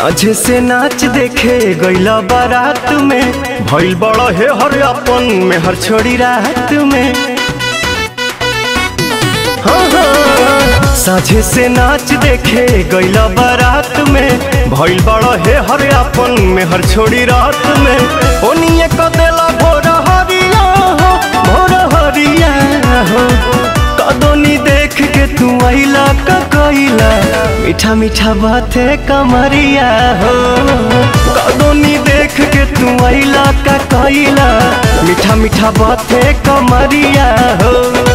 साझे से नाच देखे गईला बारात में भइल बड़ा हे हर अपन में हर छोड़ी रात में हाँ, हाँ, साझे से नाच देखे गईला बारात में भइल बड़ा हे हर अपन में हर छोड़ी रात में ओनिए कदेला भोर हरिया हो भोर हरिया हो कदोनी देख के तू आइला का कइला मीठा मीठा बाते कमरिया हो कदोनी देख के तू आइला का कइला मीठा मीठा बाते कमरिया हो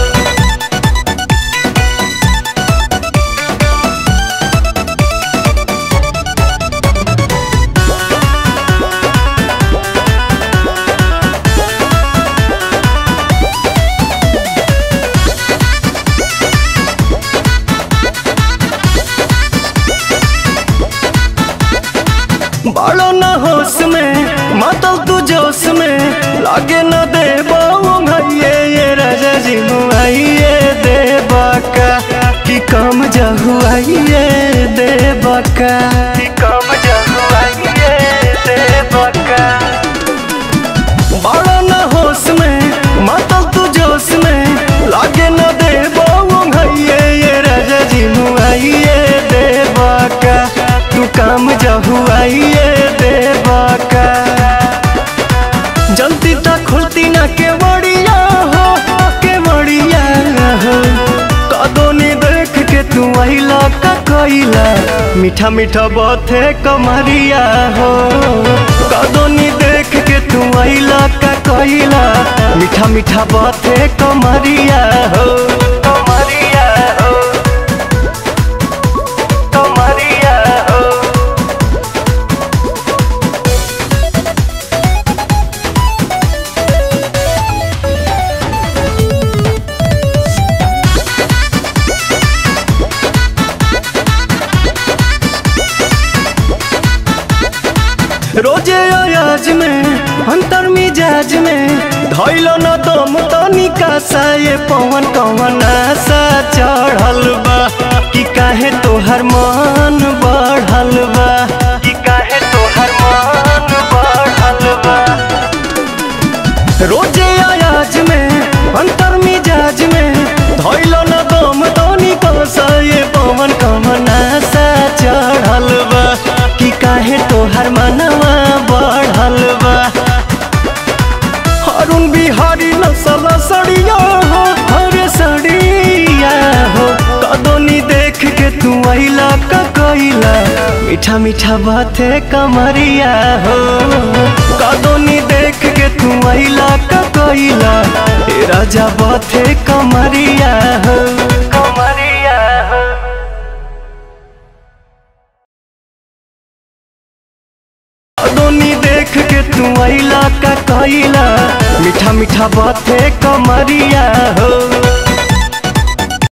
बड़ो न होश में मातल तू जोश में लागे न दे भैये ये राजा जी मुआइए दे बाका कि कम जहुआइए दे बाका कि कम जहुआइए दे बाका बड़ो न होश में मातल तू जोश में लागे न दे भैये ये राजा जी मुआइए दे बाका तू काम जहुआइए दे बाका जल्दी तक खुलती ना के बड़िया हो के बड़िया हो कदोनी देख के तू आइला का कोइला मीठा मीठा बाते कमरिया हो कदोनी देख के तू आइला का कोइला मीठा मीठा बाते कमरिया हो कमरिया हो कमरिया हो रोजे अयाज में अंतर मिजाज में धैलो न दम तनिका सा ये पवन कवन आशा चढ़ल बा कि काहे तोहर मन बढ़ल बा कि काहे तोहर मन बढ़ल बा रोजे अयाज में अंतर मिजाज में धैलो न दम तनिका सा ये पवन कवन आशा चढ़ल बा कि काहे तोहर मनवा बढ़ल बा अरुण बिहारी नसल सड़िया हो हरे सड़िया हो कदोनी देख के तू आइला का कइला मीठा मीठा बाते कमरिया हो कदोनी देख के तू आइला का कइला ए राजा बाते कमरिया हो कमरिया हो दोनी देख के तू आइला का कइला मीठा मीठा बाते कमरिया हो